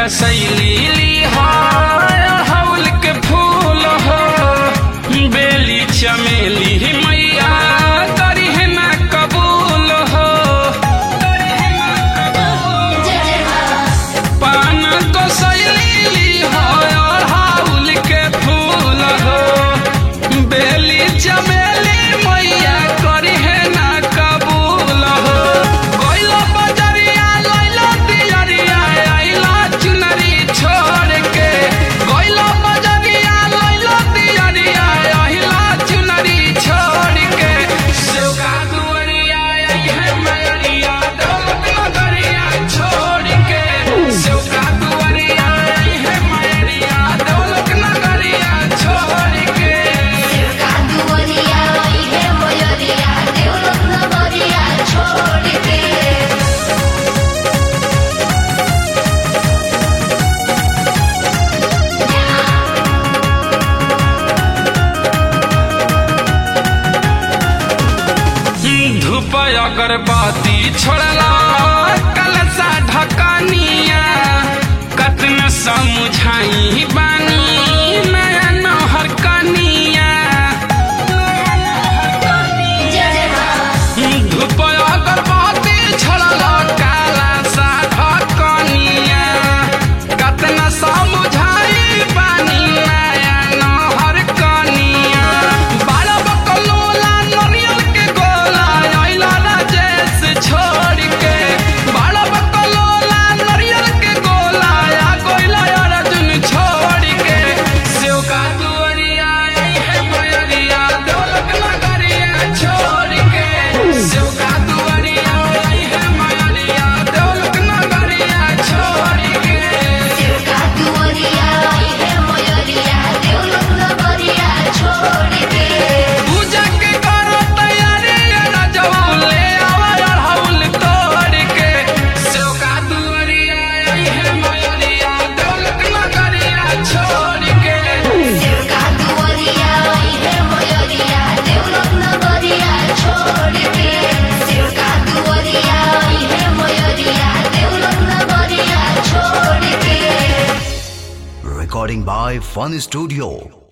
कसैली हौल के फूल हो बेली चमेली मैया करी है ना कबूल हो पान कसैली हौल के फूल हो बेली चमेली मैया करी है ना कबूल हो गइलो बजरिया लइलो दियरिया आइलो चुनरी छोड़ के गइलो बजरिया लइलो दियरिया आइलो चुनरी छोड़ के सेवका दुअरिया आई है मैरिया दौलत नगरिया छोड़ के सेवका दुअरिया आई है मैरिया दौलत नगरिया छोड़ के कादुवरिया आई है मोयरिया देवलोक नगरिया छोड़ के धूप अगरबत्ती छोड़ला कलसा ढकनिया कतना समझाई बानी नया नहर कनिया धूप अगरबत्ती छोड़ला कलसा ढकनिया कतना समझाई बानी नया नहर कनिया बारह बकलोला नरियल के गोला आइला राजेश छोड़ के बारह बकलोला नरियल के गोला आ गोइला अर्जुन छोड़ के सेवका दुअरिया आई है मयरिया दौलत नगरिया छोड़ के सेवका दुअरिया आई है मयरिया दौलत नगरिया छोड़ के कादुवरिया आई है मोयरिया देवलोक नगरिया छोड़ के पूजा के करो तैयारी राजवा ले आवा अड़हुल तोड़ के सेवका दुअरिया आई है मयरिया दौलत नगरिया छोड़ के कादुवरिया आई है मोयरिया देवलोक नगरिया छोड़ के कादुवरिया आई है मोयरिया देवलोक नगरिया छोड़ के Recording by Fun Studio.